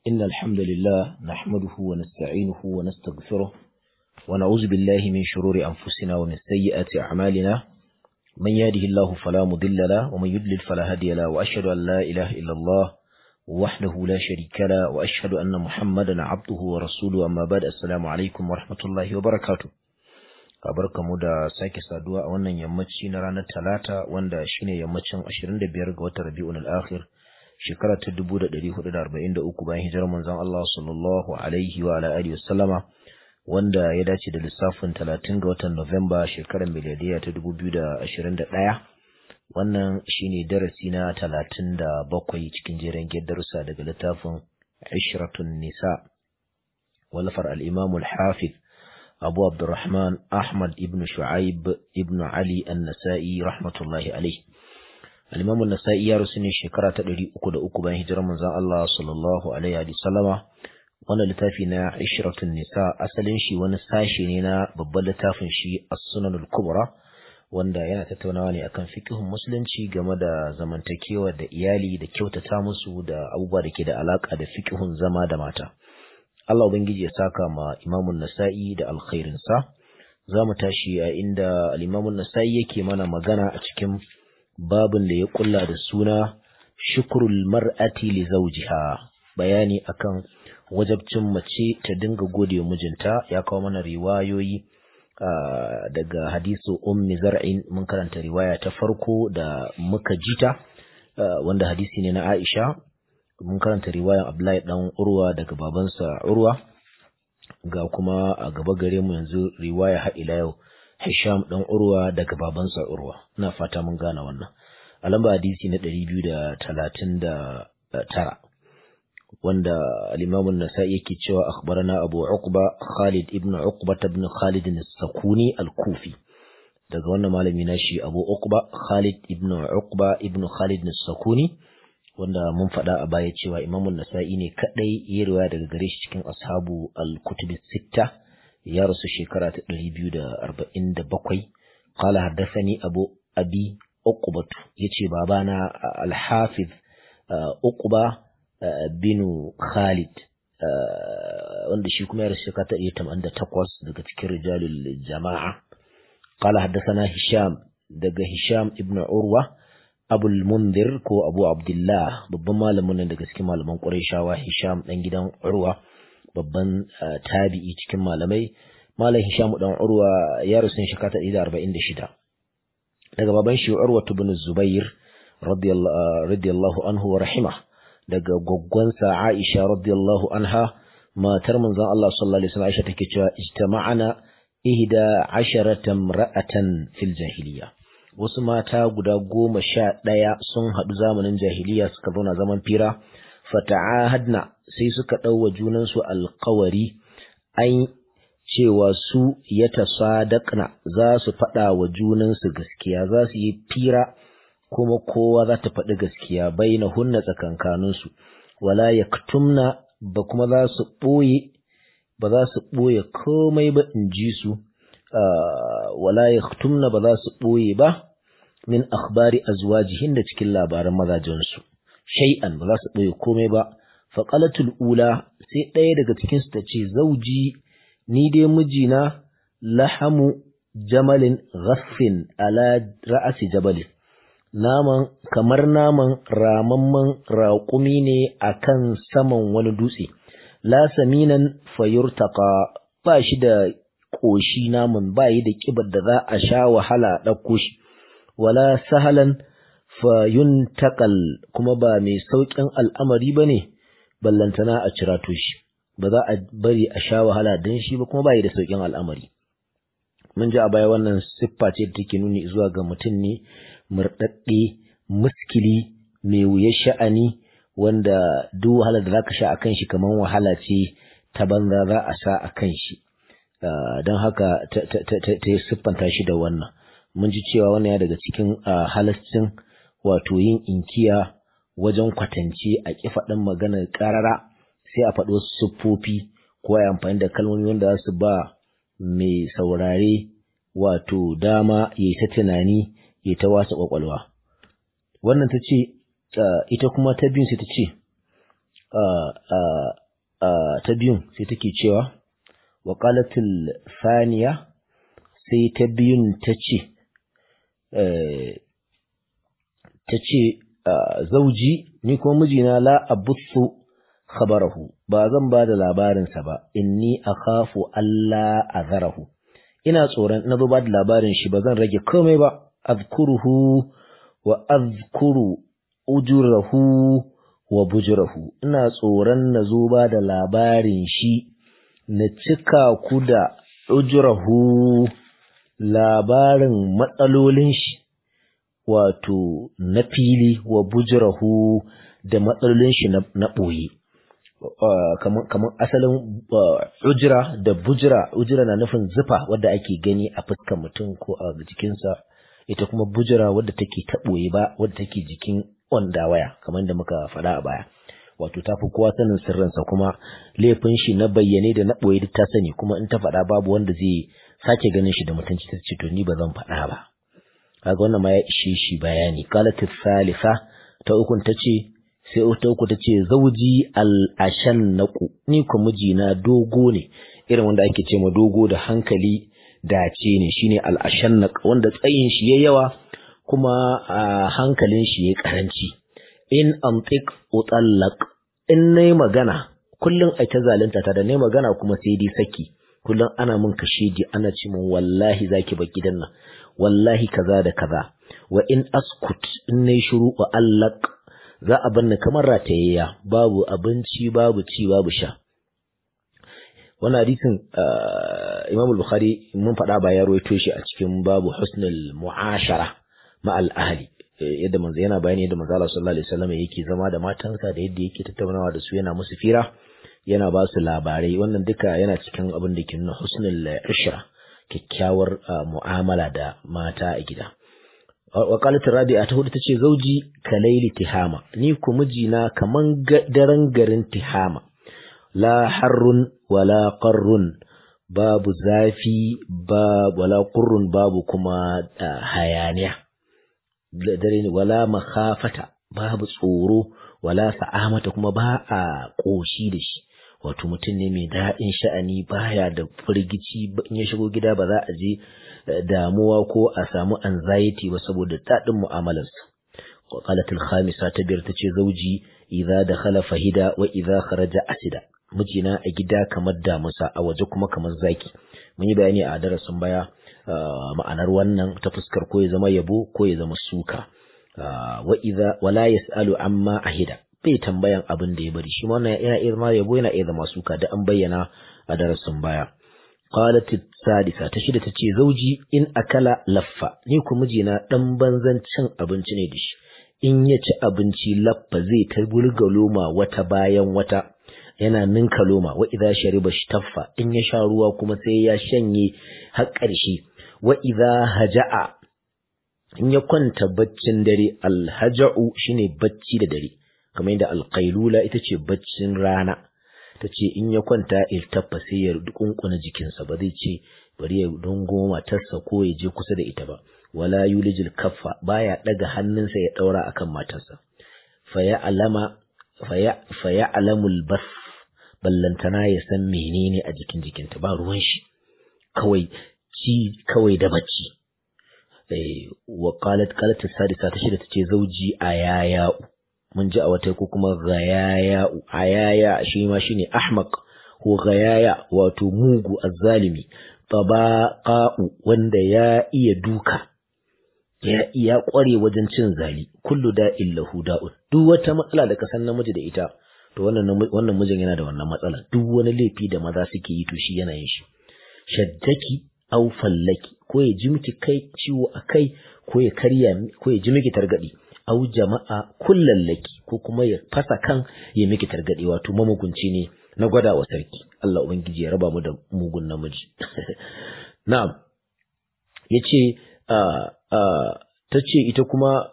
إن الحمد لله نحمده ونستعينه ونستغفره ونعوذ بالله من شرور أنفسنا ومن سيئات أعمالنا من يهده الله فلا مضل له ومن يضلل فلا هادي له وأشهد أن لا إله إلا الله وحده لا شريك له وأشهد أن محمدا عبده ورسوله أما بعد السلام عليكم ورحمة الله وبركاته mu da sake saduwa a wannan yammaci na ranar talata wanda shine yammacin 25 ga watan rabi'un al-akhir shekara ta 1443 bayan hijirar manzon Allah sallallahu alaihi wa ala alihi wasallama wanda ya dace da lissafin 30 ga watan Nuwamba shekarar miladiya ta 2021 wannan shine darasi na 37 cikin jerin darussa daga littafin Ishratun Nisa walafar al-Imam al-Hafiz Abu Abdurrahman Ahmad ibn Shu'aib ibn Ali An-Nasa'i rahmatullahi alayhi. Al-Imam An-Nasa'i ya rusu ne shekara ta 303 bayan hijirar manzon Allah sallallahu alaihi wa sallama. Wannan littafi na Ishratun Nisa asalin shi wani sashe ne na babban littafin shi As-Sunan al-Kubra wanda yana tattaunawa ne akan fiqhun musulunci game da zamantakewa da iyali da kyautata musu da abubuwa da ke da alaka da fiqhun zama da mata. Allah Ubangiji ya saka ma imamun nasa'i da alkhairinsa, za mu tashi a inda al'imamun nasa'i yake mana magana a cikin babin da ya kulla da suna shukurul mar'ati li zawjiha bayani akan wajabcin mace ta dinga gode mijinta ya kawo mana riwayoyi daga hadisu ummi zar'in mun karanta riwaya ta farko da muka jita wanda hadisi ne na Aisha mun karanta riwayan Abdullahi dan Urwa daga babansa Urwa ga kuma a gaba gare mu yanzu riwaya har ila yau Hisham dan Urwa daga babansa Urwa ina fata mun gane wannan a lamba hadisi na 239 wanda al-Imam an-Nasa'i yake cewa akhbarana Abu Uqba Khalid ibn Uqba ibn Khalid as-Sakuni al-Kufi daga wannan malami nashi Abu Uqba Khalid ibn Uqba ibn Khalid as-Sakuni wanda mun faɗa a baya cewa imamun nasa'i ne kaɗai ya riwaya daga gare shi cikin ashabu al-kutub sitta ya rasu shekara ta ɗari biyu da arba'in da bakwai qala haddathani abu abi uqbat yace babana al-hafiz uqba bin khalid wanda shi kuma ya rasu shekara ta ɗari tamanin da takwas daga cikin rijalul jama'a qala haddathana hisham daga hisham ibn urwa abul mundir ko abu abdullah babban malamin nan daga cikin malaman ƙurayshawa hisham ɗan gidan urwa babban tabi'i cikin malamai malam hisham ɗan urwa ya rusu shekara ta ɗari arba'in da shida daga baban shi urwa ibn zubair radiyallahu anhu wa rahima daga gwaggwansa aisha radiyallahu anha matar manzon Allah sallallahu alaihi wasallam Aisha take cewa ijtama'ana ihda asharatan ra'atan fil jahiliya wasu mata guda goma sha ɗaya sun haɗu zamanin jahiliya suka zauna zaman fira fata'ahadna sai suka ɗauwa junansu alkawari an cewa su ya tasadaqna za su faɗa wa junansu gaskiya za su yi fira kuma kowa za ta faɗi gaskiya baina hunna tsakankaninsu wala yaktumna ba kuma za su ɓoye ba za su ɓoye komai ba in ji su wala yaktumna ba za su ɓoye ba min akhbari azwajihin da cikin labaran mazajensu shay'an ba za su ɓoye komai ba faqalatul ula sai ɗaya daga cikin su tace zauji ni dai mijina lahamu jamalin ghaffin ala ra'asi jabalin naman kamar naman ramamman raƙumi ne akan saman wani dutse la saminan fayurtaqa ba shi da ƙoshi naman ba yi da ƙibar da za a sha wahala ɗauko shi wala sahalan fayuntakal kuma ba mai sauƙin al'amari ba ne ballantana a cirato shi ba za a bari a sha wahala don shi ba kuma ba yi da sauƙin al'amari mun ji a baya wannan siffa ce da take nuni zuwa ga mutum ne murɗaɗɗe muskili mai wuyar sha'ani wanda duk wahala da za ka sha a kan shi kamar wahala ce ta banza za a sa a kan shi don haka ta yi siffanta shi da wannan mun ji cewa wannan ya daga cikin halascin wato yin inkiya wajen kwatance a ƙi faɗin maganar ƙarara sai a faɗo siffofi ko ya amfani da kalmomi wanda za su ba mai saurare wato dama ya ta tunani ya ta wasa ƙwaƙwalwa wannan ta ce ita kuma ta biyun sai ta ce ta biyun sai take cewa wa qalatil thaniya sai ta biyun ta ce ta ce zauji ni kuma mijina la abuthu khabarahu ba zan ba da labarinsa ba inni akhafu alla azarahu ina tsoron na zo ba da labarin shi ba zan rage komai ba azkuruhu wa azkuru ujurahu wa bujurahu ina tsoron na zo ba da labarin shi na cika ku da ujurahu labarin matsalolin shi wato na fili wa bujurahu da matsalolin shi na ɓoye kamar asalin ujira da bujira ujira na nufin zufa wadda ake gani a fuskar mutum ko a jikinsa ita kuma bujira wadda take taɓoye ba wadda take jikin wanda waya kamar da muka faɗa a baya wato ta fi kowa sanin sirrinsa kuma laifin shi na bayyane da na ɓoye duk ta sani kuma in ta faɗa babu wanda zai sake ganin shi da mutunci ta ce to ni ba zan faɗa ba kaga wannan ma ya ishe shi bayani qalat thalitha ta ukun ta ce sai ta uku ta ce zauji al-ashan naku ni ko mijina dogo ne irin wanda ake ce ma dogo da hankali dace ne shine al-ashan wanda tsayin shi yayi yawa kuma a hankalin shi yayi karanci in antiq utallaq in nayi magana kullun ai ta zalunta ta da nayi magana kuma sai dai saki kullun ana mun kashedi ana ce mun wallahi zaki bar gidan nan wallahi kaza da kaza wa in askut in nayi shiru wa allaq za a banni kamar ratayayya babu abinci babu ci babu sha wannan hadisin Imam Bukhari mun faɗa ba ya rawaito shi a cikin babu husnul mu'ashara ma al ahli yadda manzo yana bayani yadda manzo Allah sallallahu alaihi wasallam yake zama da matansa da yadda yake tattaunawa da su yana musu fira yana ba su labarai wannan duka yana cikin abin da ke nuna husnul ishra kyakkyawar mu'amala da mata a gida wa qalat rabi'a ta hudu tace zauji kalaili tihama ni ku mijina kaman daren garin tihama la harrun wala qarrun babu zafi ba wala qurrun babu kuma hayaniya dare ne wala makhafata babu tsoro wala sa'amata kuma ba a koshi da shi wato mutum ne mai daɗin sha'ani baya da firgici in ya shigo gida ba za a je damuwa ko a samu anxiety ba saboda daɗin mu'amalarsa qalat al-khamisa ta biyar tace zauji idza dakhala fahida wa idza kharaja asida mijina a gida kamar damusa a waje kuma kamar zaki mun yi bayani a darasin baya ma'anar wannan ta fuskar ko ya zama yabo ko ya zama suka wa idza wala yasalu amma ahida bai tambayan abin da ya bari shi wannan yana iya zama yabo yana iya zama suka da an bayyana a darasin baya qalat sadisa ta shida tace zauji in akala laffa ni ku mijina dan banzan cin abinci ne da shi in ya ci abinci laffa zai ta bulga loma wata bayan wata yana ninka loma wa idza shariba shtaffa in ya sha ruwa kuma sai ya shanye har ƙarshe wa idza haja'a in ya kwanta baccin dare alhaja'u shine bacci da dare kamar yadda alqailula ita ce baccin rana ta ce in ya kwanta iltaffa sai ya dukunkuna jikinsa ba zai ce bari ya dongo matarsa ko ya je kusa da ita ba wala yulijil kaffa baya daga hannunsa ya daura akan matarsa faya alama faya faya alamul bas ballantana ya san menene a jikin jikinta ba ruwan shi kawai ci kawai da bacci eh wa qalat qalat sadisa ta shida tace zauji ayaya mun ji a wata ko kuma gayaya ayaya shi ma shine ahmaq ko gayaya wato mugu azzalimi tabaqa'u wanda ya iya duka ya iya kware wajen cin zali kullu da'in lahu da'un duk wata matsala da ka san namiji da ita to wannan wannan mijin yana da wannan matsala duk wani laifi da maza suke yi to shi yana yin shi shaddaki aw fallaki ko ya ji miki kai ciwo a kai ko ya karya ko ya ji miki targadi aw jama'a kullallaki ko kuma ya fasa kan ya miki targadi wato mamugunci ne na gwada wa sarki Allah ubangiji ya raba mu da mugun namiji na'am yace ta ce ita kuma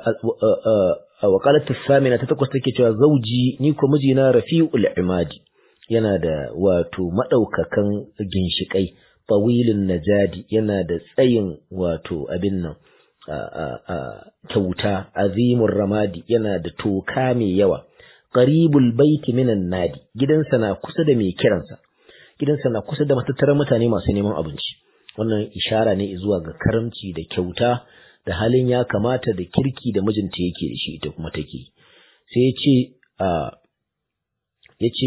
wa qalat samina ta takwas take cewa zauji ni ko mijina rafi'ul imadi yana da wato madaukakan ginshikai tawilin najadi yana da tsayin wato abin nan kyauta azimur ramadi yana da toka mai yawa qaribul baiti minan nadi gidansa na kusa da mai kiransa gidansa na kusa da matattarar mutane masu neman abinci wannan ishara ne zuwa ga karamci da kyauta da halin ya kamata da kirki da mijinta yake da shi ita kuma take sai ya ce ya ce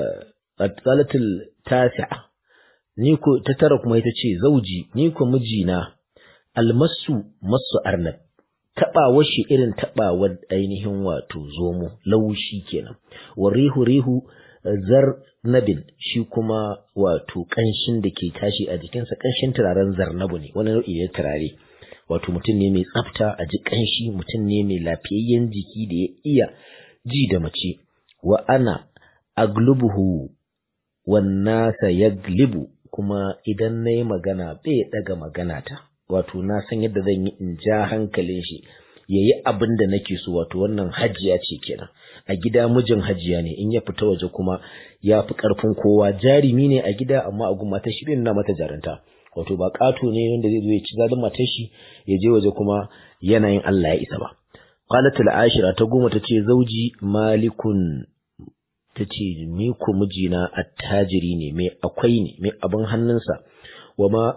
tsalatul tasi'a ni ko ta tara kuma ita ce zauji ni ko mijina almasu masu arnab taɓawar shi irin taɓawar ainihin wato zomo laushi kenan wa rihu rihu zarnabin shi kuma wato ƙanshin da ke tashi a jikinsa ƙanshin turaren zarnabu ne wani nau'i ne turare wato mutum ne mai tsafta a ji ƙanshi mutum ne mai lafiyayyen jiki da ya iya ji da mace wa ana aglubuhu wannasa yaglibu kuma idan na yi magana bai ɗaga magana ta wato na san yadda zan yi in ja hankalin shi ya yi abin da nake so wato wannan hajiya ce kenan a gida mijin hajiya ne in ya fita waje kuma ya fi ƙarfin kowa jarimi ne a gida amma a gun matar shi bai nuna mata jarunta wato ba ƙato ne wanda zai zo ya ci zalin matar shi ya je waje kuma yanayin Allah ya isa ba qalatul ashira ta goma tace zauji malikun tace ni ko mijina attajiri ne mai akwai ne mai abin hannunsa wa ma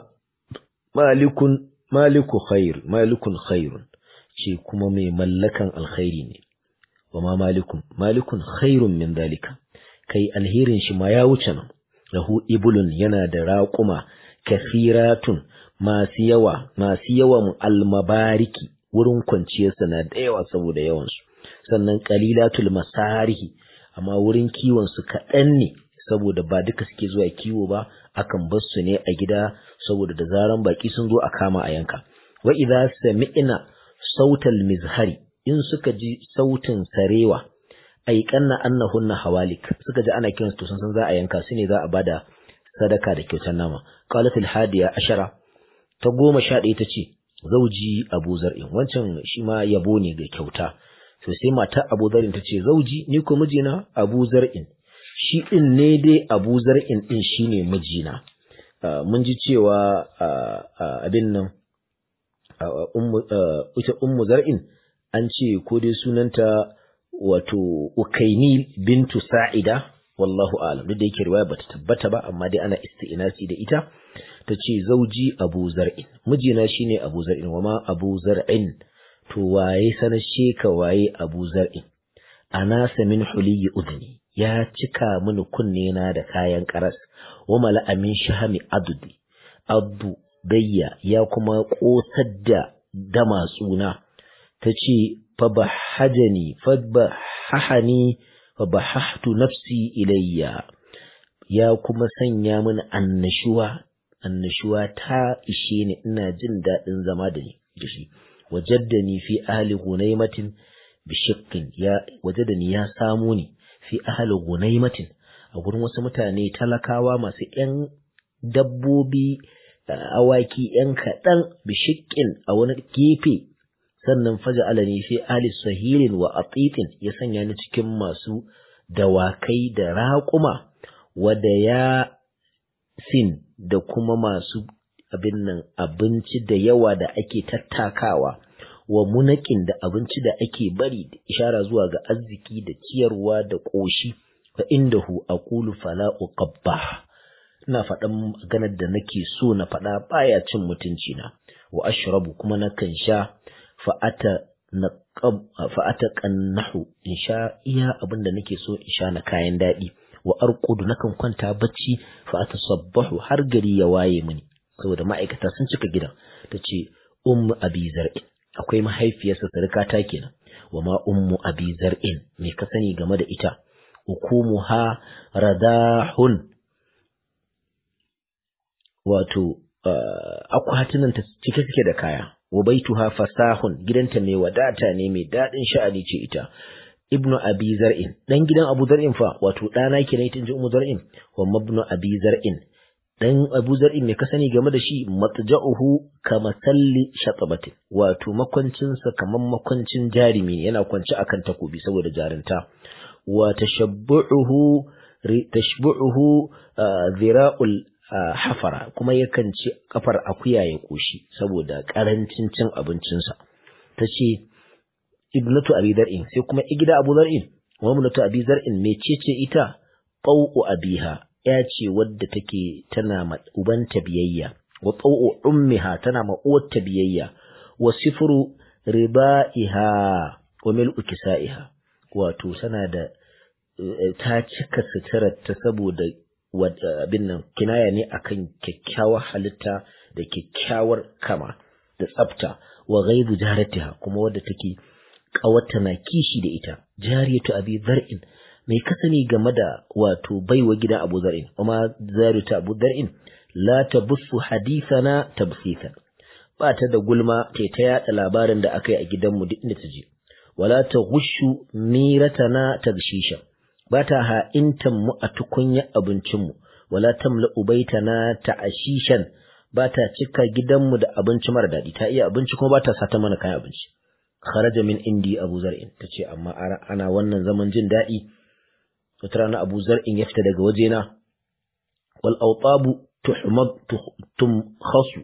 malikun maliku khair malikun khairun ce kuma mai mallakan alkhairi ne wa ma malikun malikun khairun min dalika kai alherin shi ma ya wuce nan lahu ibulun yana da raƙuma kafiratun masu yawa masu yawan almabariki wurin kwanciyarsa na da yawa saboda yawansu sannan qalilatul masarihi amma wurin kiwon su kaɗan ne saboda ba duka suke zuwa kiwo ba akan bar su ne a gida saboda da zaran baki sun zo a kama a yanka wa idza sami'na sautal mizhari in suka ji sautin sarewa ay kanna annahunna hawalik suka ji ana kiransu to sun san za a yanka su ne za a bada sadaka da kyautar nama qalat al hadiya ashara ta goma sha ɗaya ta ce zauji abu zar'in wancan shi ma yabo ne ga kyauta to sai mata abu zar'in ta ce zauji ni ko mijina abu zar'in shi ɗin ne dai abu zar'in ɗin shi ne mijina mun ji cewa abin nan ita ummu zar'in an ce ko dai sunanta wato ukaini bintu sa'ida wallahu alam duk da yake riwaya bata tabbata ba amma dai ana isti'nasi da ita ta ce zauji abu zar'in mijina shine abu zar'in wa ma abu zar'in to waye sanar sheka waye abu zar'in anasa min huliyi udni ya cika mini kunne na da kayan karas wa mala'a min shahami adudi addu gayya ya kuma kosar da damatsuna ta ce fa bahajani fa bahahani fa bahahtu nafsi ilayya ya kuma sanya mini annashuwa annashuwa ta ishe ni ina jin daɗin zama da ni da shi wajaddani fi ahli gunaimatin bishikkin ya wajadani ya samu ni fi ahli gunaimatin a gurin wasu mutane talakawa masu ƴan dabbobi awaki ƴan kaɗan bishikkin a wani gefe sannan faja alani fi ahli sahilin wa atitin ya sanya ni cikin masu dawakai da raƙuma wada ya sin da kuma masu abin nan abinci da yawa da ake tattakawa wa munakin da abinci da ake bari da ishara zuwa ga arziki da ciyarwa da ƙoshi fa indahu aqulu fala uqabbah ina faɗan maganar da nake so na faɗa baya cin mutunci na wa ashrabu kuma nakan sha fa ata naqab fa ata qannahu in sha iya abin da nake so in sha na kayan daɗi wa arqudu nakan kwanta bacci fa atasabbahu har gari ya waye mini saboda ma'aikata sun cika gidan tace ummu abi zar'in akwai mahaifiyarsa sarkata kenan wa ma ummu abi zar'in me ka sani game da ita hukumuha radahun wato akwatunan ta cike suke da kaya wa baituha fasahun gidanta mai wadata ne mai dadin sha'ani ce ita ibnu abi zar'in dan gidan abu zar'in fa wato dana kenan ita inji ummu zar'in wa mabnu abi zar'in dan abu zar'in ne ka sani game da shi matja'uhu kama salli shatabatin wato makwancinsa kaman makwancin jarimi yana kwance akan takobi saboda jarinta wa tashabbuhu tashbuhu zira'ul hafara kuma yakan ci kafar akuya ya koshi saboda karancin cin abincinsa tace ibnatu abi dar'in sai kuma igida abu dar'in wa mulatu abi zar'in mecece ita qaw'u abiha ya ce wadda take tana ma ubanta biyayya wa qaw'u ummiha tana ma uwarta biyayya wa sifru ribaiha wa mil'u kisaiha wato tana da ta cika suturar ta saboda abin nan kinaya ne akan kyakkyawar halitta da kyakkyawar kama da tsafta wa ghaibu jaratiha kuma wadda take kawarta na kishi da ita jariyatu abi zar'in mai kasani game da wato baiwa gidan abu zar'in kuma zariyatu abu zar'in la tabussu hadithana tabsithan ba ta da gulma ta ta yada labarin da aka yi a gidanmu duk inda ta je wala ta gushu miratana tagshisha ba ta ha'intan mu a tukunya abincinmu wala tamla ubaitana ta'ashishan ba ta cika gidanmu da abinci mara daɗi ta iya abinci kuma ba ta sata mana kayan abinci kharaja min indi abu zar'in ta ce amma ana wannan zaman jin daɗi wata rana abu zar'in ya fita daga wajena wal autabu tuhmad tumkhasu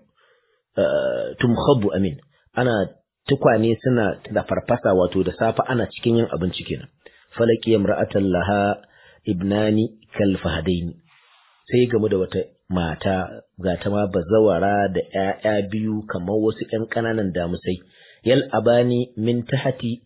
tumkhabu amin ana tukwane suna da farfasa wato da safa ana cikin yin abinci kenan falaki imra'atan laha ibnani kal fahadaini sai gamu da wata mata ga ta ma bazawara da ƴaƴa biyu kamar wasu ƴan ƙananan damusai yal abani min tahati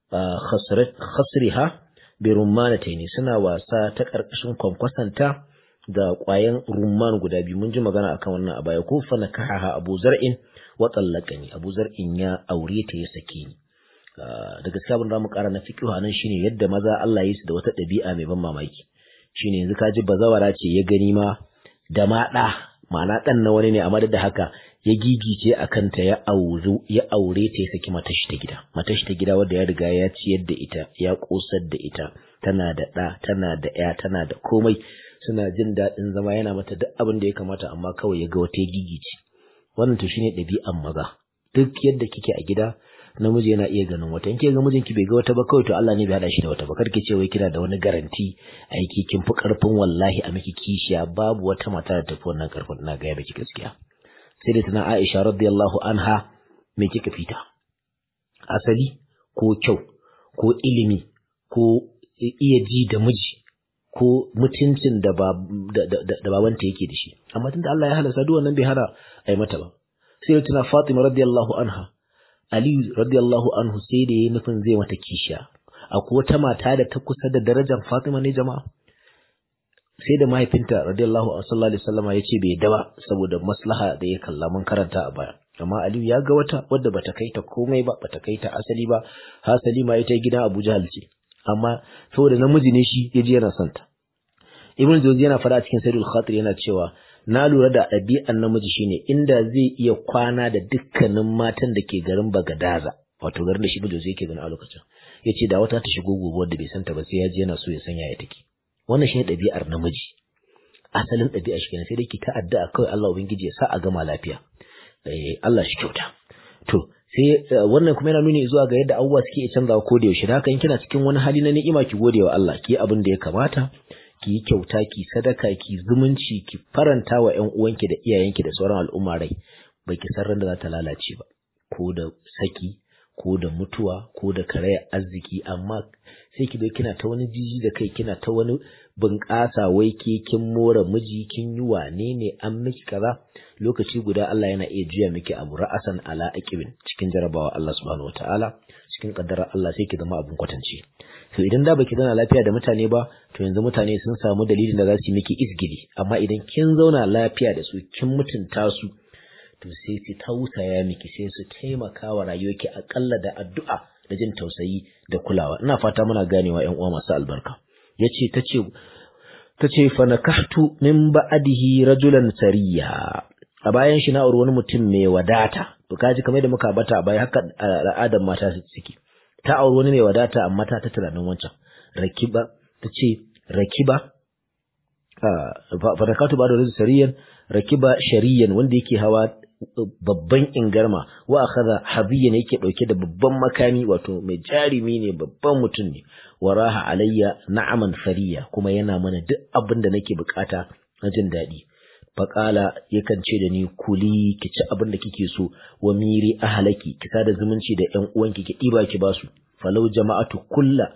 khasriha bi rummanataini suna wasa ta ƙarƙashin kwankwasanta da ƙwayan rumman guda biyu mun ji magana akan wannan a baya ko fa nakaha Abu Zar'in wa tsallaqani Abu Zar'in ya aure ta ya sake ni da gaskiya abin da mu ƙara na fiqh nan shine yadda maza Allah ya su da wata ɗabi'a mai ban mamaki shine yanzu ka ji bazawara ce ya gani ma da ma ɗa ma'ana ɗan na wani ne amma da haka ya gigice a kanta ya aure ya aure ta ya saki matashi ta gida matashi ta gida wadda ya riga ya ciyar da ita ya kosar da ita tana da ɗa tana da ya tana da komai suna jin daɗin zama yana mata duk abin da ya kamata amma kawai ya ga wata ya gigice wannan to shine ɗabi'an maza duk yadda kike a gida namiji yana iya ganin wata in ke ga mijinki bai ga wata ba kawai to Allah ne bai hada shi da wata ba karki ce wai kina da wani garanti aiki kin fi karfin wallahi a miki kishiya babu wata mata da tafi wannan karfin na ga ya baki gaskiya sai da tana Aisha radiyallahu anha me kika fita asali ko kyau ko ilimi ko iya ji da miji ko mutuncin da da babanta yake da shi amma tunda Allah ya halasta duk wannan bai hana ai mata ba sai tana Fatima radiyallahu anha Ali radiyallahu anhu sai da yayi nufin zai mata kishiya akwai wata mata da ta kusa da darajar Fatima ne jama'a sai da mahaifinta radiyallahu sallallahu alaihi wasallama ya ce bai yadda ba saboda maslaha da ya kalla mun karanta a baya amma Aliyu ya ga wata wadda bata kai ta komai ba bata kai ta asali ba hasali ma ita gidan Abu Jahal ce amma saboda namiji ne shi yaji yana son ta Ibn Jawzi yana fara cikin Sayyidul Khatir yana cewa na lura da ɗabi'an namiji shine inda zai iya kwana da dukkanin matan da ke garin Bagadaza wato garin da shi Ibn Jawzi yake gani a lokacin yace da wata ta shigo gobe wadda bai santa ba sai ya je yana so ya sanya ya take wannan shine ɗabi'ar namiji asalin ɗabi'a shi kenan sai dai ki ta addu'a kawai Allah ubangiji ya sa a gama lafiya eh Allah shi kyauta to sai wannan kuma yana nuni zuwa ga yadda abubuwa suke canzawa ko da yaushe haka in kina cikin wani hali na ni'ima ki gode wa Allah ki abin da ya kamata ki yi kyauta ki sadaka ki zumunci ki faranta wa ƴan uwanki da iyayenki da sauran al'umma rai baki san ran da za ta lalace ba ko da saki ko da mutuwa ko da karaya arziki amma sai ki kina ta wani jiji da kai kina ta wani bunƙasa wai ke kin more miji kin yi wane ne an miki kaza lokaci guda Allah yana iya juya miki abu ra'asan ala aqibin cikin jarabawa Allah subhanahu wataala cikin kaddara Allah sai ki zama abun kwatance to idan da baki zauna lafiya da mutane ba to yanzu mutane sun samu dalilin da za su yi miki isgili amma idan kin zauna lafiya da su kin mutunta su to sai su tausaya miki sai su taimaka wa rayuwarki akalla da addu'a da jin tausayi da kulawa ina fata muna ganewa ƴan uwa masu albarka yace tace tace fa nakahtu min ba'dihi rajulan sariya a bayan shi na auri wani mutum mai wadata to kaji kamar da muka bata a baya haka al'adar mata suke ta auri wani mai wadata amma ta ta tunanin wancan rakiba tace rakiba fa nakahtu ba'da rajul sariyan rakiba shariyan wanda yake hawa babban ingarma wa akhadha habiyan yake dauke da babban makami wato mai jarimi ne babban mutum ne waraha alayya na'aman fariya kuma yana mana duk abin da nake bukata na jin daɗi faƙala yakan ce da ni kuli ki ci abin da kike so wa miri ahlaki ki sada zumunci da ƴan uwanki ki ɗiba ki basu falau jama'atu kulla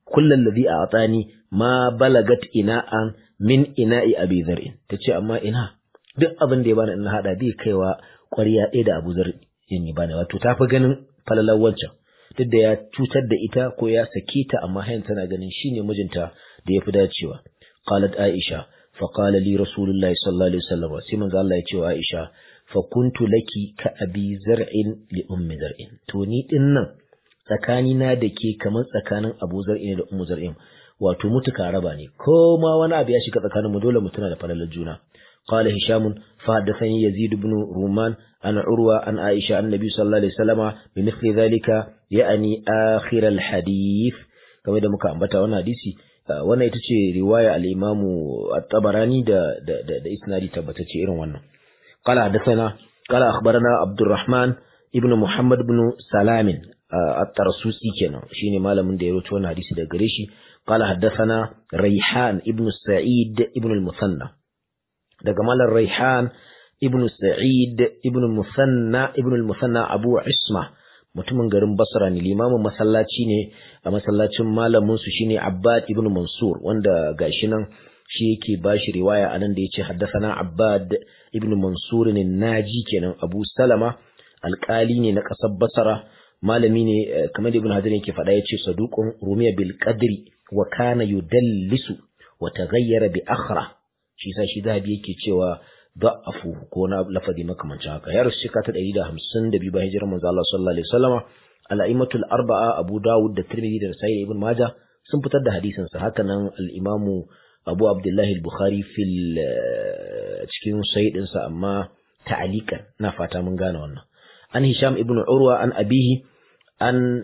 kullal ladhi a'tani ma balagat ina'an min ina'i abi zar'in tace amma ina duk abin da ya bani in hada bai kaiwa ƙwarya ɗaya da Abu Zar yin bani wato ta fi ganin falalar wancan duk da ya cutar da ita ko ya sake ta amma hayan tana ganin shine mijinta da ya fi dacewa qalat Aisha fa qala li rasulullahi sallallahu alaihi wasallam sai manzo Allah ya ce wa Aisha fa kuntu laki ka abi zar'in li ummi zar'in to ni din nan tsakani na da ke kamar tsakanin Abu Zar'in da Ummu Zar'in wato mutuka raba ne ko ma wani abu ya shiga tsakanin mu dole mu tuna da falalar juna قال هشام فحدثني يزيد بن رومان عن عروة عن عائشة عن النبي صلى الله عليه وسلم بمثل ذلك يعني آخر الحديث كما da muka ambata wannan hadisi wannan ita ce riwaya al-Imam at-Tabarani da da da, da isnadi tabbatacce irin wannan qala hadathana qala akhbarana Abdurrahman ibn Muhammad ibn Salam at-Tarsusi kenan shine malamin da ya rawaito wannan hadisi daga gare shi qala hadathana Rayhan ibn Sa'id ibn al-Musanna daga malar Raihan ibn Sa'id ibn Musanna ibn al-Musanna Abu Isma mutumin garin Basra ne limamin masallaci ne a masallacin malamin su shine Abbad ibn Mansur wanda gashi nan shi yake bashi riwaya anan da yace haddathana Abbad ibn Mansur ne naji kenan Abu Salama alƙali ne na ƙasar Basra malami ne kamar da Ibn Hajar yake faɗa yace saduqun rumiya bil qadri wa kana yudallisu wa taghayyara bi akhra shi sa shi zahabi yake cewa da'afu ko na lafadi makamancin haka ya rasu shekara ta ɗari da hamsin da biyu bayan hijirar manzo Allah sallallahu alaihi wasallama al-a'immatul arba'a Abu Dawud da Tirmidhi da Sahih Ibn Majah sun fitar da hadisin sa haka nan al-Imamu Abu Abdullah al-Bukhari fil cikin sahih din sa amma ta'alikan na fata mun gane wannan an Hisham ibn Urwa an abihi an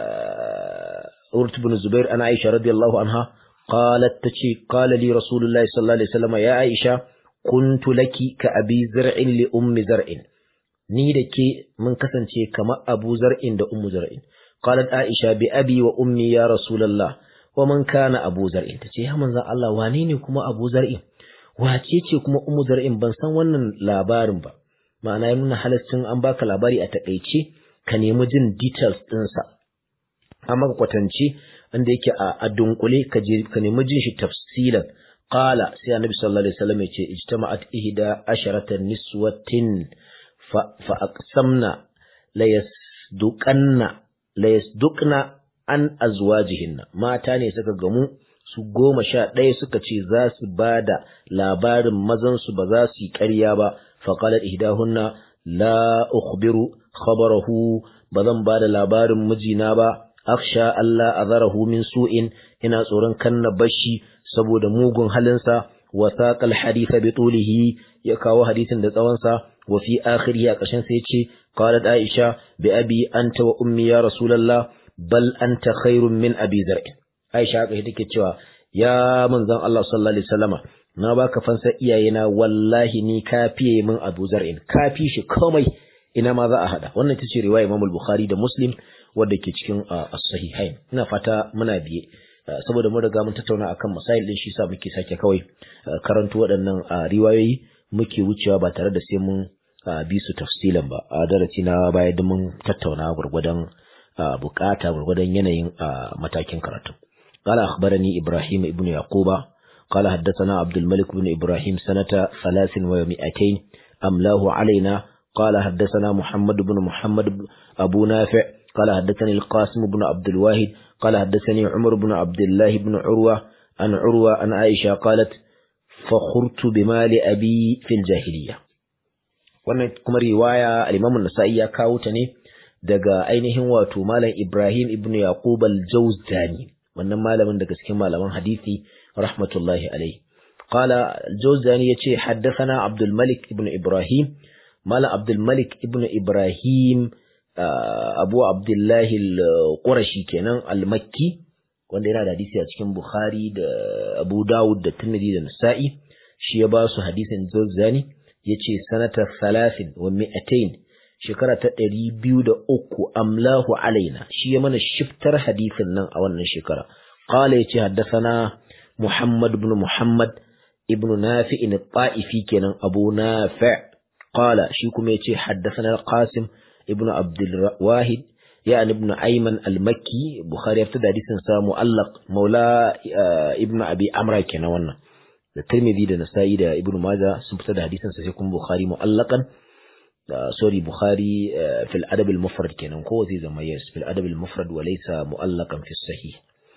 Urt ibn Zubair an Aisha radiyallahu anha قالت تشي قال لي رسول الله صلى الله عليه وسلم يا عائشة كنت لك كأبي زرع لأم زرع ni da ke mun kasance kamar Abu Zar'in da Ummu Zar'in qalat Aisha bi abi wa ummi ya Rasulullah wa man kana Abu Zar'in tace ya manzon Allah wane ne kuma Abu Zar'in wace ce kuma Ummu Zar'in ban san wannan labarin ba ma'ana ya nuna halaccin an baka labari a takeice ka nemi jin details ɗinsa amma ka kwatance wanda yake a dunkule ka je ka nemi jin shi tafsilan qala sai annabi sallallahu alaihi wasallam yace ijtama'at ihda asharata niswatin fa fa aqsamna la yasduqanna la yasduqna an azwajihinna mata ne suka gamu su goma sha ɗaya suka ce za su ba da labarin mazansu ba za su yi ƙarya ba faƙalar ihdahunna la ukhbiru khabarahu ba zan ba da labarin mijina ba aksha Allah azarahu min su'in ina tsoron kanna bashi saboda mugun halinsa wa saqal haditha bi tulihi ya kawo hadisin da tsawonsa wa fi akhirihi a ƙarshen sai yace qalat aisha bi abi anta wa ummi ya rasulullah bal anta khairun min abi zar'in aisha haka take cewa ya manzon Allah sallallahu alaihi wasallama na baka fansar iyayena wallahi ni kafiye min abu zar'in kafi shi komai ina ma za a hada wannan ita ce riwaya Imam al-Bukhari da Muslim wadda ke cikin as-sahihain ina fata muna biye saboda mun riga mun tattauna akan masail din shi sa muke sake kawai karanto waɗannan riwayoyi muke wucewa ba tare da sai mun bi su tafsilan ba a darasi na baya da mun tattauna gurgudan bukata gurgudan yanayin matakin karatu قال أخبرني إبراهيم ابن يعقوب قال حدثنا عبد الملك بن إبراهيم سنة ثلاث ومئتين أملاه علينا قال حدثنا محمد بن محمد أبو نافع قال حدثني القاسم بن عبد الواحد قال حدثني عمر بن عبد الله بن عروة عن عروة عن عائشة قالت فخرت بمال أبي في الجاهلية wannan kuma riwaya al-Imam an-Nasa'i ya kawo ta ne daga ainihin wato Malam Ibrahim ibn Yaqub al-Jawzani wannan malamin daga cikin malaman hadisi rahmatullahi alayhi qala al-Jawzani yace haddathana Abdul Malik ibn Ibrahim Malam Abdul Malik ibn Ibrahim Abu Abdullahi al-Qurashi kenan al-Makki wanda yana da hadisi a cikin Bukhari da Abu Dawud da Tirmidhi da Nasa'i shi ya ba su hadisin Jawzani yace sanata 30 wa 200 shekara ta 203 amlahu alaina shi ya mana shiftar hadisin nan a wannan shekara qala yace haddathana Muhammad ibn Muhammad ibn Nafi' al-Ta'ifi kenan Abu Nafi' qala shi kuma yace haddathana al-Qasim ibn Abdul Wahid ya ibn ayman al-makki bukhari ya fitar da hadisin sa mu'allaq maula ibn abi amra kenan wannan da tirmidhi da nasa'i da ibn majah sun fitar da hadisin sa sai kuma bukhari mu'allaqan sorry bukhari fil adab al-mufrad kenan ko zai zama yes fil adab al-mufrad wa laysa mu'allaqan fi sahih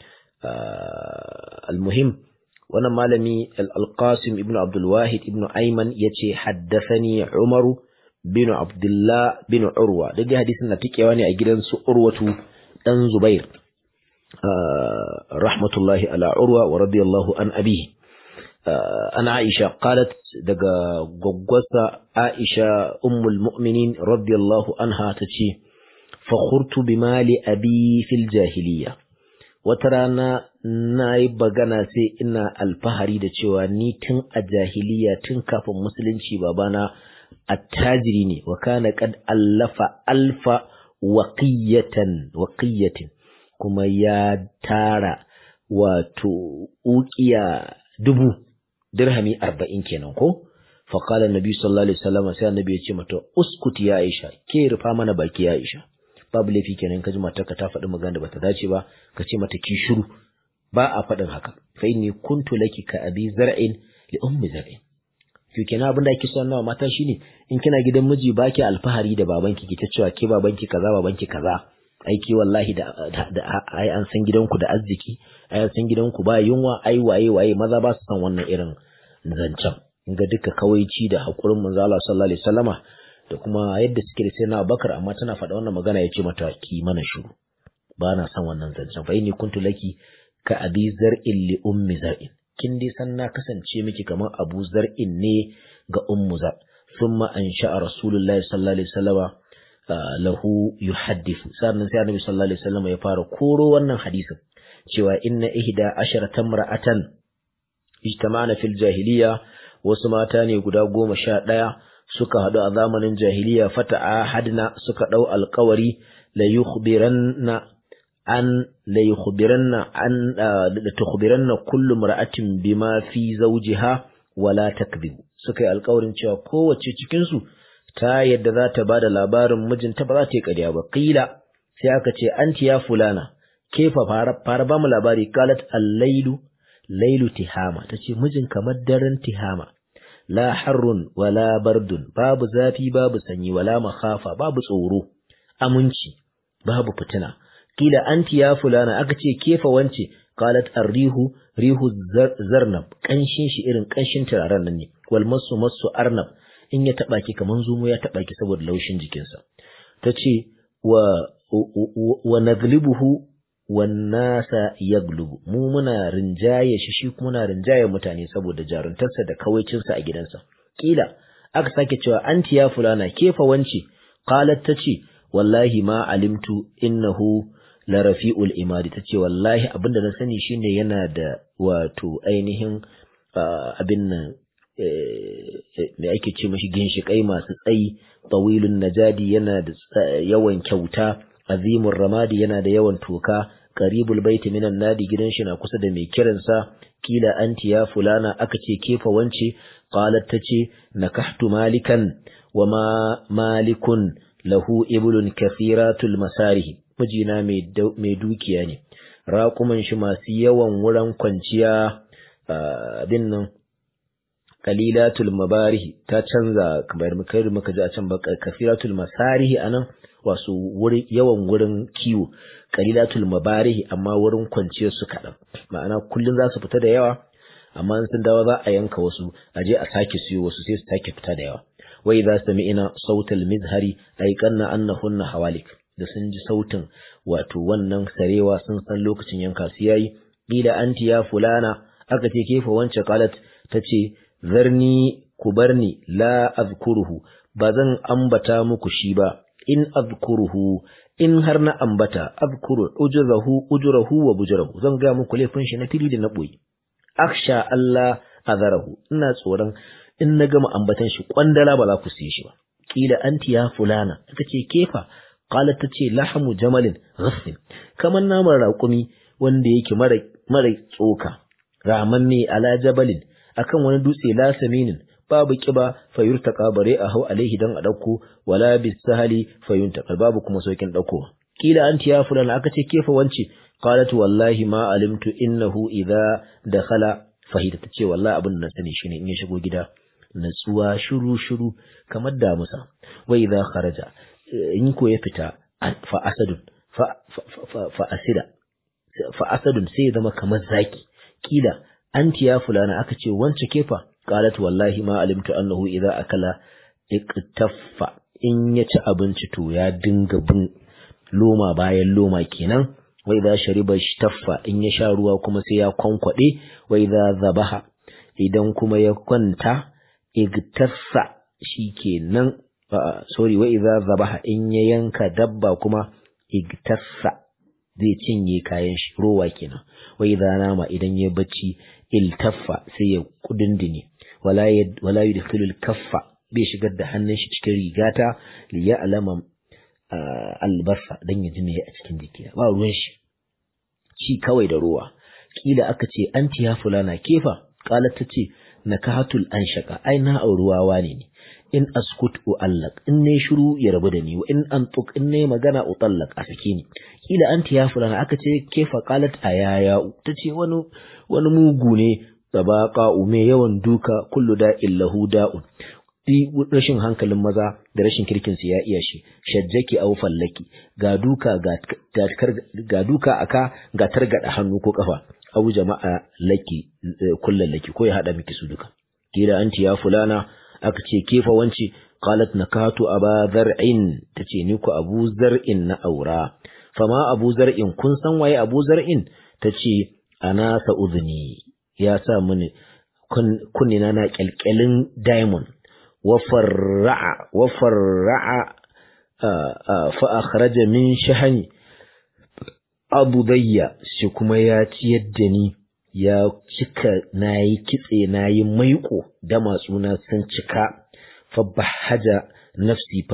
al-muhim wannan malami al-qasim ibn abdul wahid ibn ayman yace haddathani umaru bin abdullah bin urwa duk da hadisin na tikewa ne a gidan su urwatu dan zubair rahmatullahi ala urwa wa radiyallahu an abihi ana aisha qalat daga gwaggwasa aisha ummul mu'minin radiyallahu anha tace fakhurtu bimali abi fil jahiliya wata rana na yi bagana sai ina alfahari da cewa ni tun a jahiliya tun kafin musulunci babana attajiri ne wa kana kad allafa alfa waqiyatan waqiyatin kuma ya tara wato uqiya dubu dirhami arba'in kenan ko fa qala annabi sallallahu alaihi wasallam sai annabi ya ce mata uskuti ya aisha ke rufa mana baki ya aisha babu laifi kenan kaji matarka ta faɗi magana da bata dace ba ka ce mata ki shiru ba a faɗin haka fa inni kuntu laki ka abi zar'in li ummi zar'in to kenan abin da ake so nawa mata shine in kina gidan miji baki alfahari da babanki ki ta cewa ke babanki kaza babanki kaza aiki wallahi da da ai an san gidanku da arziki ai an san gidanku ba yunwa ai waye waye maza ba su san wannan irin zancen ga duka kawaici da hakurin manzo Allah sallallahu alaihi wasallama da kuma yadda suke da sai na Abubakar amma tana faɗa wannan magana yace mata ki mana shiru ba na san wannan zancen fa inni kuntu laki ka abi zar'in li ummi zar'in kin dai san na kasance miki kamar abu zar'in ne ga ummu zar thumma ansha'a rasulullahi sallallahu alaihi wasallama lahu yuhaddithu sannan sai annabi sallallahu alaihi wasallam ya fara koro wannan hadisin cewa inna ihda asharata mar'atan ijtama'na fil jahiliya wasu mata ne guda goma sha ɗaya suka haɗu a zamanin jahiliya fata'a hadna suka ɗau alƙawari la yukhbiranna an la yukhbiranna an la tukhbiranna kullu mar'atin bima fi zawjiha wala takdhib suka yi alƙawarin cewa kowace cikin su ta yadda za ta ba da labarin mijinta ba za ta yi ƙarya ba ƙila sai aka ce anti ya fulana kefa fara ba mu labari kalat allailu lailu tihama ta ce mijin kamar daren tihama la harrun wala bardun babu zafi babu sanyi wala makhafa babu tsoro aminci babu fitina kila anti ya fulana aka ce kefa wance qalat arrihu rihu zarnab kanshin shi irin kanshin turaren nan ne wal masu masu arnab in ya taba ki kaman zumo ya taba ki saboda laushin jikinsa tace wa wa naglibuhu wan nasa yaglubu mu muna rinjaye shi shi kuma muna rinjaye mutane saboda jaruntarsa da kawaicinsa a gidansa kila aka sake cewa anti ya fulana kefa wance qalat tace wallahi ma alimtu innahu la rafi'ul imadi tace wallahi abinda na sani shine yana da wato ainihin abin nan me ake ce mashi ginshiƙai masu tsayi tawilun najadi yana da yawan kyauta azimur ramadi yana da yawan toka qaribul baiti minan nadi gidan shi na kusa da mai kiransa kila anti ya fulana aka ce kefa wance qalat tace nakahtu malikan wama malikun lahu iblun kathiratul masarihi mijina mai dukiya ne raƙuman shi masu yawan wurin kwanciya abin nan kalilatul mabarihi ta canza kamar muka muka ji a can ba kafiratul masarihi anan wasu wuri yawan wurin kiwo kalilatul mabarihi amma wurin kwanciyar su kaɗan ma'ana kullum za su fita da yawa amma in sun dawo za a yanka wasu a je a sake siyo wasu sai su sake fita da yawa wai za su ina sautal mizhari aikanna annahunna hawalik da sun ji sautin wato wannan sarewa sun san lokacin yanka su yayi kila anti ya fulana aka ce kefa wance qalat tace zarni ku barni la azkuruhu ba zan ambata muku shi ba in azkuruhu in har na ambata azkuru ujrahu ujrahu wa bujrahu zan ga muku laifin shi na fili da na boye aksha Allah azarahu ina tsoron in na gama ambatan shi kwandala ba za ku siye shi ba kila anti ya fulana ita ce kefa qalat tace lahmu jamalin ghassin kaman naman raƙumi wanda yake mara mara tsoka ramanne ala jabalin akan wani dutse la saminin babu kiba fayurtaka bare a hau alaihi dan a dauko wala bisahali fayuntaka babu kuma saukin dauko kila anti ya fulana aka ce kefa wance qalat wallahi ma alimtu innahu idza dakhala fahida tace wallahi abin da na sani shine in ya shigo gida natsuwa shiru shiru kamar damusa wa idza kharaja in ko ya fita fa asadun fa fa asida fa asadun sai ya zama kamar zaki kila anti ya fulana aka ce wance kefa qalat wallahi ma alimtu annahu idza akala iktaffa in ya ci abinci to ya dinga bin loma bayan loma kenan wa idza shariba shtaffa in ya sha ruwa kuma sai ya kwankwade wa idza zabaha idan kuma ya kwanta igtassa shikenan sorry wa idza zabaha in ya yanka dabba kuma igtassa zai cinye kayan shi rowa kenan wa idza nama idan ya bacci iltaffa sai ya kudindine wala wala yudkhilul kaffa bai shigar da hannun shi cikin rigata li ya'lama albasa dan ya ji me a cikin jiki ba ruwan shi ci kawai da ruwa kila aka ce anti ya fulana kefa kala ta ce nakahatul anshaka ai na auruwawa ne ne in askut uallaq in ne shiru ya rabu da ni wa in antuk in ne magana utallaq a sake ni kila anti ya fulana aka ce kefa qalat ayaya tace wani wani mugu ne tabaqa ume yawan duka kullu da illahu da'un rashin hankalin maza da rashin kirkin su ya iya shi shajjaki au fallaki ga duka ga duka aka ga targada hannu ko kafa au jama'a laki kullun laki ko ya hada miki su duka kila anti ya fulana aka ce kefa wanci qalat nakatu aba zar'in tace ni ku abu zar'in na aura fama abu zar'in kun san waye abu zar'in tace ana sa uzni ya sa mini kunnina na kyalkyalin diamond وفرع وفرع فأخرج من شحن أبو ضيا شكما ياتي يدني ya cika na yi kitse na yi maiko da matsuna sun cika fabbahaja nafsi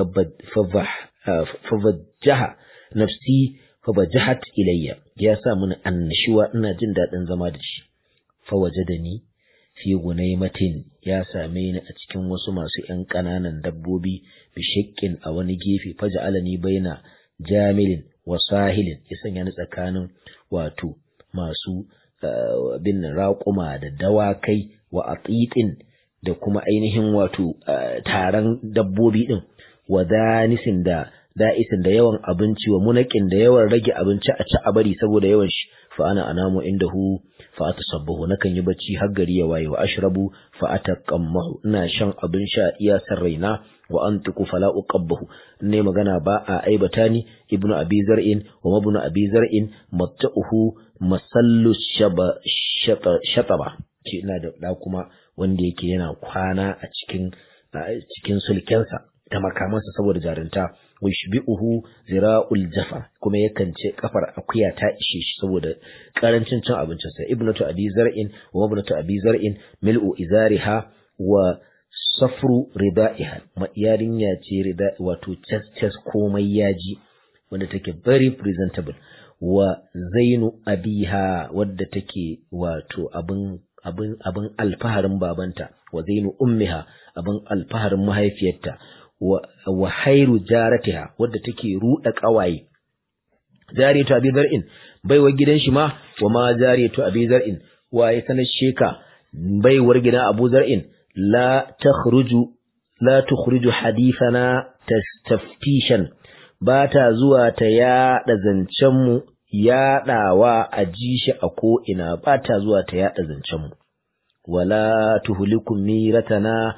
fabbajaha nafsi fabbajahat ilayya ya sa mun annashuwa ina jin daɗin zama da shi fawaje da ni fi gunaimatin ya same ni a cikin wasu masu ‘yan ƙananan dabbobi bishikkin a wani gefe faja alani baina jamilin wa sahilin ya sanya ni tsakanin wato masu bin raƙuma da dawakai wa atitin da kuma ainihin wato taron dabbobi ɗin wa danisin da da'isin da yawan abinci wa munakin da yawan rage abinci a ci a bari saboda yawan shi fa ana anamu indahu fa atasabbahu nakan yi bacci har gari ya waye wa ashrabu fa ataqammahu ina shan abin sha iya san raina wa antiqu fala uqabbahu ne magana ba a aibata ni ibnu abi zar'in wa ibnu abi zar'in matta'uhu masallu shaba shataba ce ina da da kuma wanda yake yana kwana a cikin cikin sulkensa da makamansa saboda jarinta wishbi'uhu zira'ul jafa kuma yakan ce kafar akuya ta ishe shi saboda karancin cin abincin sa ibnatu abi zar'in wa ibnatu abi zar'in mil'u izariha wa safru rida'iha yarinya ce rida wato chas chas komai yaji wanda take very presentable wa zainu abiha wadda take wato abin abin abin alfaharin babanta wa zainu ummiha abin alfaharin mahaifiyarta wa hairu jaratiha wadda take ruɗa ƙawaye jariyatu abi zar'in baiwar gidan shi ma wa ma jariyatu abi zar'in wa ya sanar sheka baiwar gidan abu zar'in la takhruju la tukhruju hadithana tastaftishan ba ta zuwa ta yaɗa zancen mu yaɗawa a ji shi a ko ina ba ta zuwa ta yaɗa zancen mu wala tuhlikum miratana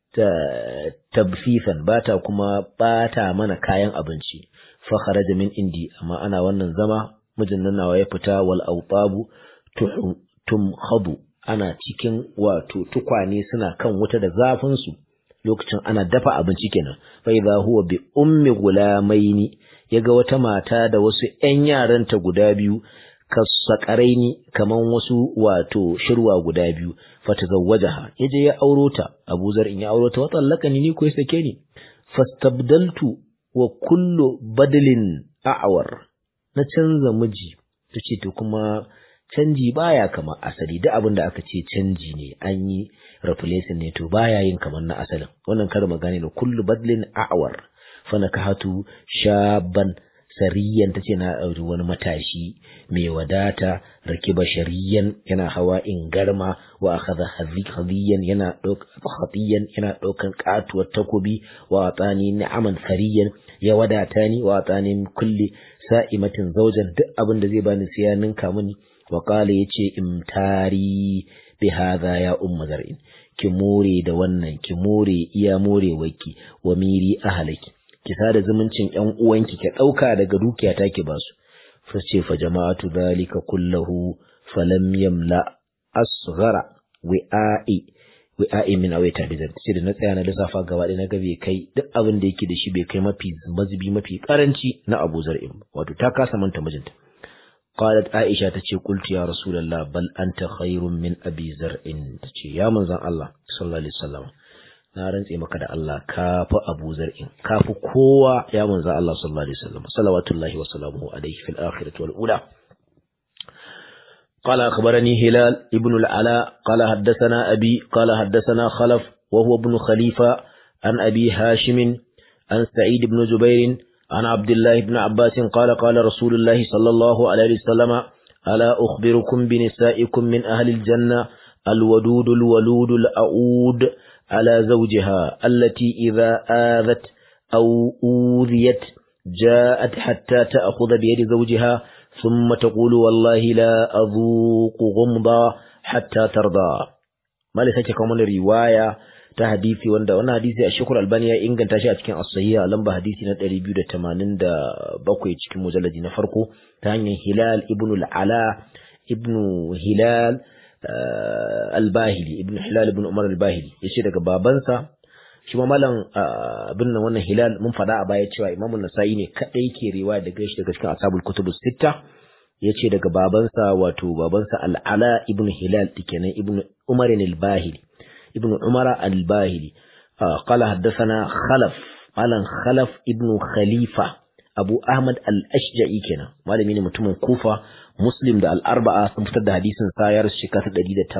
tabfifan bata kuma bata mana kayan abinci fa kharaja min indi amma ana wannan zama mijin nan nawa ya fita wal awtabu tum khadu ana cikin wato tukwane suna kan wuta da zafin su lokacin ana dafa abinci kenan fa idha huwa bi ummi gulamaini yaga wata mata da wasu ƴan yaranta guda biyu kasakaraini kaman wasu wato shirwa guda biyu fatazawwajaha yaje ya auro ta Abu Zar in ya auro ta watallaka ni ko ya sake ni fastabdaltu wa kullu badlin a'war na canza miji tace to kuma canji baya kama asali duk abin da aka ce canji ne an yi replacing ne to baya yin kamar na asalin wannan kar magana ne kullu badlin a'war fa nakahatu shaban sariyan tace na auri wani matashi mai wadata rakiba shariyan yana hawa in garma wa akhadha hadiyan yana khatiyan yana daukan katuwar takobi wa atani ni'aman sariyan ya wadata ni wa atani kulli sa'imatin zawjan duk abin da zai bani sai ya ninka mini wa qala yace imtari bi hadha ya umma zar'in ki more da wannan ki more iya more waki wa miri ahalaki ki sada zumuncin ƴan uwanki ki ɗauka daga dukiya ta ki basu fa ce fa jama'atu dhalika kullahu falam yamla asghara wi'a'i wi'a'i min awaita bizan sai da na tsaya na lissafa gaba ɗaya na ga bai kai duk abin da yake da shi bai kai mafi mazubi mafi karanci na Abu Zar'in wato ta kasa manta mijinta قالت عائشة تشي قلت يا رسول الله بل أنت خير من أبي زرع تشي يا من زن الله صلى الله عليه وسلم na rantse maka da Allah ka fi Abu Zar'in ka fi kowa ya manzo Allah sallallahu alaihi wasallam salawatullahi wa salamuhu alaihi fil akhirati wal ula قال أخبرني هلال ابن العلاء قال حدثنا أبي قال حدثنا خلف وهو ابن خليفة عن أبي هاشم عن سعيد بن جبير عن عبد الله بن عباس قال قال رسول الله صلى الله عليه وسلم ألا أخبركم بنسائكم من أهل الجنة الودود الولود الأعود على زوجها التي إذا آذت أو أوذيت جاءت حتى تأخذ بيد زوجها ثم تقول والله لا أذوق غمضا حتى ترضى ما لسك كمان رواية ta hadisi wanda wannan hadisi a shekul albani ya inganta shi a cikin as-sahiha lamba hadisi na 287 cikin mujalladi na farko ta hanyar hilal ibn al-ala ibn hilal al-bahili ibn hilal ibn umar al-bahili yace daga babansa shi ma malam abin nan wannan hilal mun fada a baya cewa imam an-nasa'i ne kadai ke riwaya daga shi daga cikin ashabul kutubus sitta yace daga babansa wato babansa al-ala ibn hilal dikenan ibn umar al-bahili ابن عمر الباهلي آه قال حدثنا خلف قال خلف ابن خليفة أبو أحمد الأشجعي كنا malami ne mutumin Kufa Muslim da al-Arba'a sun fitar da hadisin sayar shekara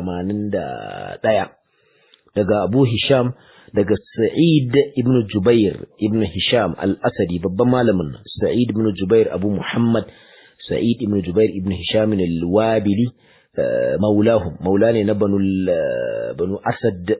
ta 181 daga Abu Hisham daga Sa'id ibn Jubair ibn Hisham al-Asadi babban malamin Sa'id ibn Jubair Abu Muhammad Sa'id ibn Jubair ibn Hisham al-Wabili maulahum maula ne na banu asad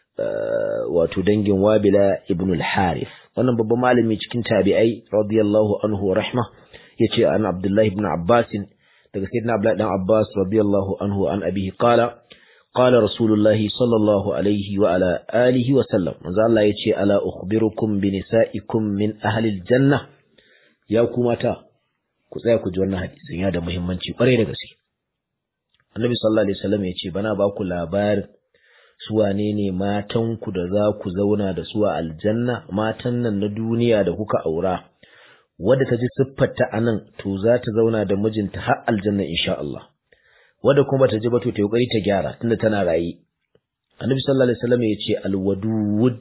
wato dangin wabila ibn al-harith wannan babban malami cikin tabi'ai radiyallahu anhu wa rahma yace an abdullahi ibn abbas daga sayyidina abdullahi dan abbas radiyallahu anhu an abihi qala qala rasulullah sallallahu alaihi wa ala alihi wa sallam manzo Allah yace ala ukhbirukum bi nisaikum min ahli al-janna ya ku mata ku tsaya ku ji wannan hadisin ya da muhimmanci kwarai da gaske Annabi sallallahu alaihi wasallam ya ce bana ba ku labarin su wane ne matan ku da za ku zauna da su a aljanna matan nan na duniya da kuka aura wadda ta ji siffarta anan to za ta zauna da mijinta har aljanna insha Allah wadda kuma ta ji ba to ta kokari ta gyara tunda tana rayi Annabi sallallahu alaihi wasallam ya ce alwadud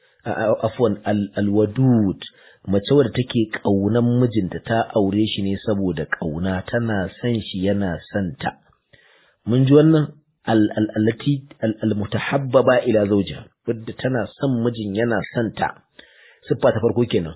afwan alwadud mace wadda take kaunan mijinta ta aure shi ne saboda kauna tana son shi yana son ta mun ji wannan allati almutahabbaba ila zawjiha wadda tana son mijin yana son ta siffa ta farko kenan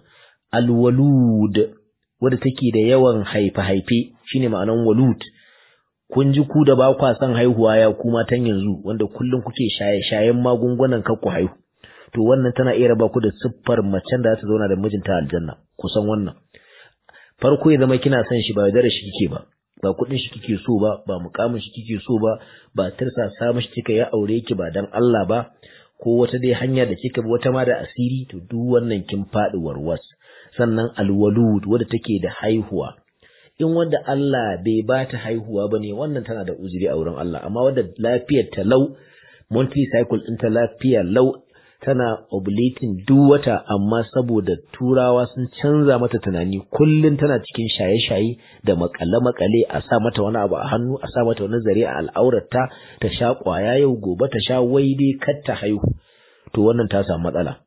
alwalud wadda take da yawan haife haife shine ma'anan walud kun ji ku da ba kwa son haihuwa ya ku matan yanzu wanda kullum kuke shaye shayen magungunan kar ku haihu to wannan tana iya raba ku da siffar macen da za ta zauna da mijinta aljanna kusan wannan farko ya zama kina son shi ba da shi kike ba ba kuɗin shi kike so ba ba mukamin shi kike so ba ba tirsasa mishi kika ya aure ki ba dan Allah ba ko wata dai hanya da kika bi wata ma da asiri to duk wannan kin faɗi warwas sannan alwalud wadda take da haihuwa in wanda Allah bai ba ta haihuwa ba ne wannan tana da uzuri a wurin Allah amma wadda lafiyar ta lau monthly cycle ɗin ta lafiya lau tana ovulating duk wata amma saboda turawa sun canza mata tunani kullum tana cikin shaye-shaye da makale-makale a sa mata wani abu a hannu a sa mata wani zare a al'aurarta ta sha kwaya yau gobe ta sha wai dai kar ta haihu to wannan ta samu matsala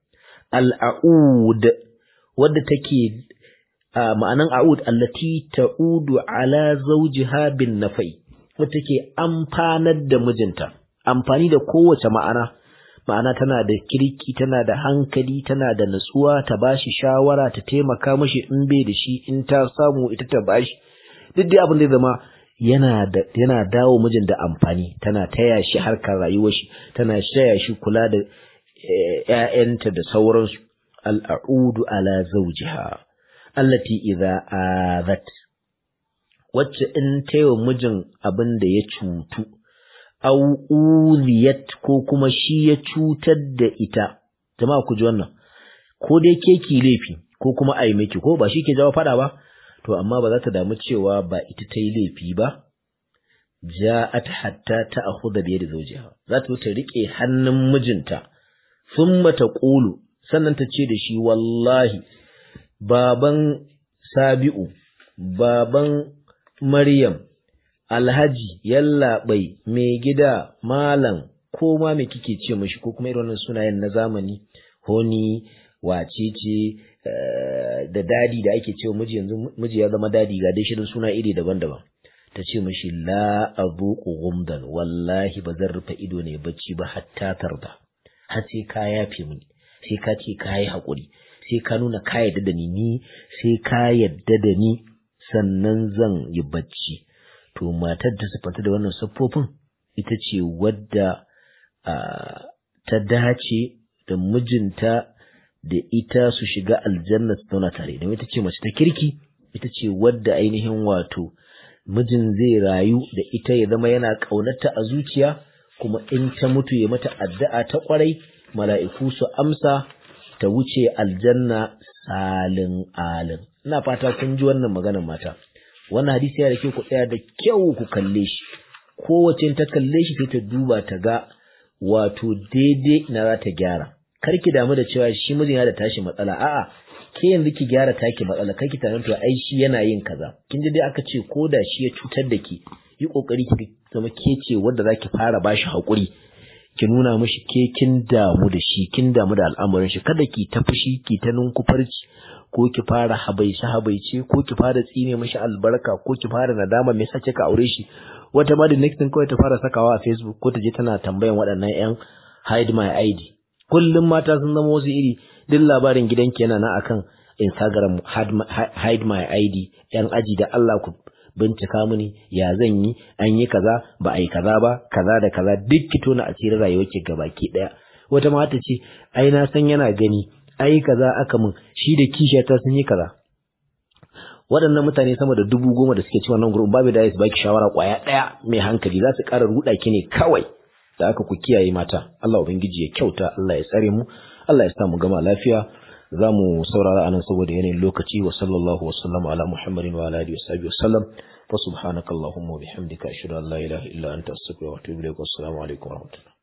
al'aud wadda take ma'anan a'ud allati ta'udu ala zawjiha bin nafai wadda take amfanar da mijinta amfani da kowace ma'ana ma'ana tana da kirki tana da hankali tana da natsuwa ta bashi shawara ta taimaka mashi in bai da shi in ta samu ita ta bashi duk dai abin da ya zama yana da yana dawo mijin da amfani tana taya shi harkar rayuwar shi tana taya shi kula da ƴaƴanta da sauransu al'audu ala zawjiha allati idza azat wacce in taiwa mijin abin da ya cutu aw uliyat ko kuma shi ya cutar da ita jama'a ku ji wannan ko dai ke ki laifi ko kuma ai miki ko ba shi ke jawo fada ba to amma ba za ta damu cewa ba ita ta yi laifi ba ja'at hatta ta'khudha bi yadi zawjiha za ta ta rike hannun mijinta thumma taqulu sannan ta ce da shi wallahi baban Sabi'u baban Maryam Alhaji yallaɓai mai gida malam ko ma me kike ce mashi ko kuma irin wannan sunayen na zamani honi wacece da dadi da ake cewa miji yanzu miji ya zama dadi ga dai shirin suna iri daban-daban ta ce mashi la azuqu gumdan wallahi ba zan rufe ido ne bacci ba hatta tarda har sai ka yafe mini sai ka ce ka yi haƙuri sai ka nuna ka yadda da ni ni sai ka yadda da ni sannan zan yi bacci to matar da siffanta da wannan siffofin ita ce wadda ta dace da mijinta da ita su shiga aljanna su zauna tare don ita ce mace ta kirki ita ce wadda ainihin wato mijin zai rayu da ita ya zama yana ƙaunarta a zuciya kuma in ta mutu ya mata addu'a ta ƙwarai mala'iku su amsa ta wuce aljanna salin alin ina fata kun ji wannan maganar mata wannan hadisi yana da kyau ku tsaya da kyau ku kalle shi kowace ta kalle shi sai ta duba ta ga wato daidai na za ta gyara kar ki damu da cewa shi mijin ya da tashi matsala a'a ke yanzu ki gyara taki matsala kar ki tunanin to ai shi yana yin kaza kin ji dai aka ce ko da shi ya cutar da ki yi kokari ki zama ke ce wanda zaki fara bashi hakuri ki nuna mishi ke kin damu da shi kin damu da al'amarin shi kada ki ta fushi ki ta nunkufarci ko ki fara habaice habaice ko ki fara tsine mishi albarka ko ki fara nadama me yasa kika aure shi wata ma da next thing kawai ta fara sakawa a Facebook ko ta je tana tambayan waɗannan ƴan hide my ID kullum mata sun zama wasu iri duk labarin gidanki yana nan akan Instagram hide my ID ƴan aji da Allah ku bincika mini ya zan yi an yi kaza ba a yi kaza ba kaza da kaza duk ki tona asirin rayuwarki gabaki daya wata mata ce ai na san yana gani ai kaza aka min shi da kishiyata sun yi kaza waɗannan mutane sama da dubu goma da suke ci wannan gurbin babu da su baki shawara kwaya ɗaya mai hankali za su ƙara ruɗa ki ne kawai da aka ku kiyaye mata Allah ubangiji ya kyauta Allah ya tsare mu Allah ya sa mu gama lafiya za mu saurara anan saboda yanayin lokaci wa sallallahu wa sallama ala muhammadin wa ala alihi wa sahbihi wa sallam fa subhanakallahumma wa bihamdika ashhadu an la ilaha illa anta astaghfiruka wa atubu ilaik wa assalamu alaikum wa rahmatullah